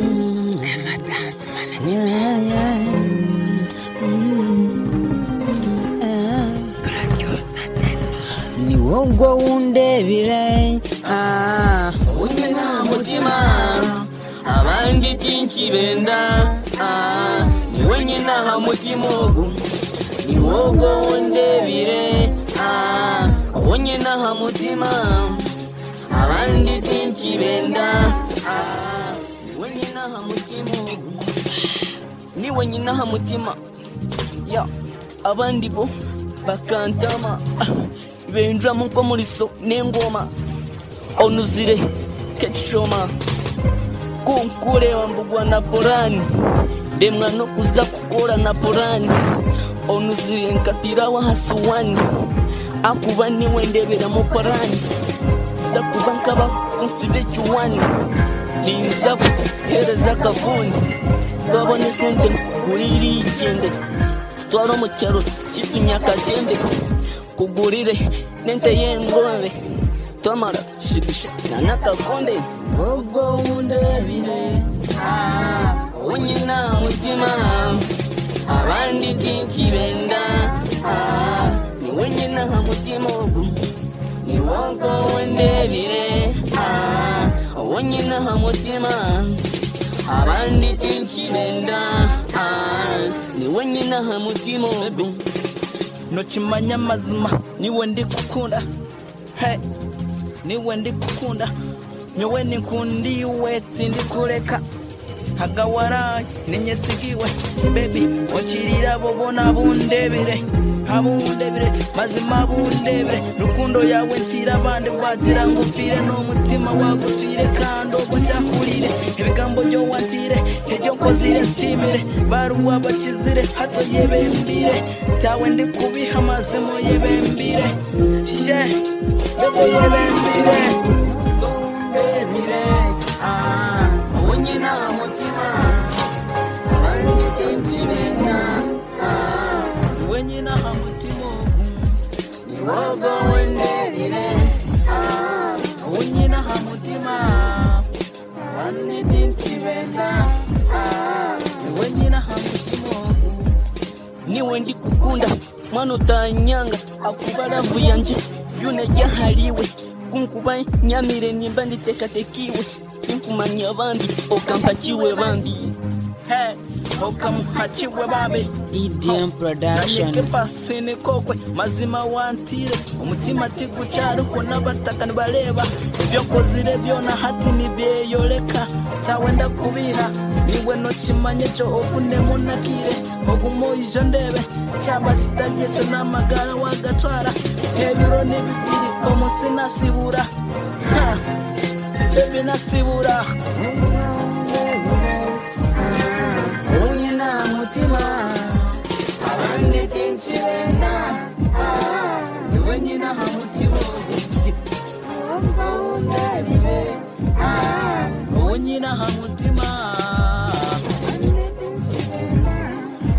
Emergency management. Kuraryosa pe. ni wowe wundebire ah, undi nta mutima abandi byinshi benda ah, ni wowe nyina ha mutima ugu ni wowe wundebire ah, wowe nyina ha mutima abandi byinshi benda ah, ni wowe nyina ha mutima ugu ni wowe nyina ha mutima ya abandi bo bakantama benjamo nko muri so n'ingoma onuzire kecishoma kunkureba mbugwa na porani ndemwa no kuza kukora na porani onuzire nkatira wahasuwani akuba niwe ndebera mu porani ndakuba nkaba kunsibe cyuwani ninzabu hereza akavuni twabone sonde nkugurire igende twara mu cyaro cy'utunyakatende kugurire nente y'ingombe twamara shibisha na n'akagonde ubwo wundabire ah, wowe nyina mutima abandi byinshi benda ah, ni wowe nyina ha mutima ugu ni wowe wundabire ah, wowe nyina ha mutima abandi byinshi benda ah, ni wowe nyina ha mutima ugu ntukimanya amazima niwe ndi gukunda he niwe ndi gukunda niwe nikundiwe sindi kureka hagawaraye ninyesigiwe bebi ukirira bobona bundebire abundebire mazima bundebire rukundo yawe nsira abandi bwagira ngufire n'umutima wagutire kandi ubwo cyakurire ibigambo byo watire ibyo nkozire simire baruwa bakizire hato yebembire byawe ndi kubiha amazimo yebembire she bebo yebembire ndebire ah wowe nyina mutima abandi kenshi benda ah wowe nyina mutima ni wowe wendebire ah wowe nyina mutima abandi kenshi benda ah wowe nyina mutima niwe ndi kukunda mwana utanyanga akubaravu yanje yunajyahariwe kunkuba nyamire nimba nditekatekiwe ninkumanya bambi okampakiwe bambi Hey, okamuhakiwe babe EDM nanyeke Productions. pasene kokwe mazima wantire umutima tiguca ariko n'abataka nibareba ibyo kozire byona hati nibyeyoleka tawenda kubiha niwe nokimanye cyo ovunemo nakire ogumo ijo ndebe cyaba kitagiye cyo n'amagara wagatwara hejuru n'ibibiri omunsi nasibura Ha, bebi nasibura Unye na mutima abandi kenshi benda ah, niwe nyina ha mutima wumva wundabire ah, wowe nyina ha mutima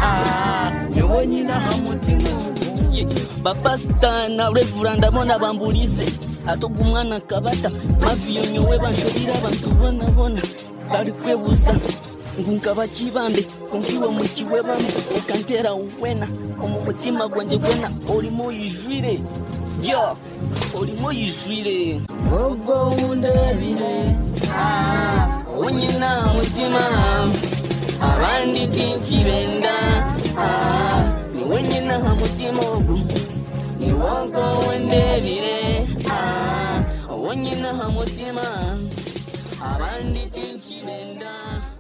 Ah, niwe nyina ha mutima Ye, bapasita na revura ndabona bamburize atoga umwana akabata maviyo nyowe banshorira abantu bonabona bari kwebuza ngo nkabakibambe kungiwe mu kiwe bamwe ukantera wena omu mutima gwanjye gwena orimo yijwire yo orimo yijwire ubwo wundabire ah, wowe nyina mutima abandi byinshi benda ah, niwe nyina ha mutima ugu ni wowe wundabire ah, wowe nyina ha mutima abandi byinshi benda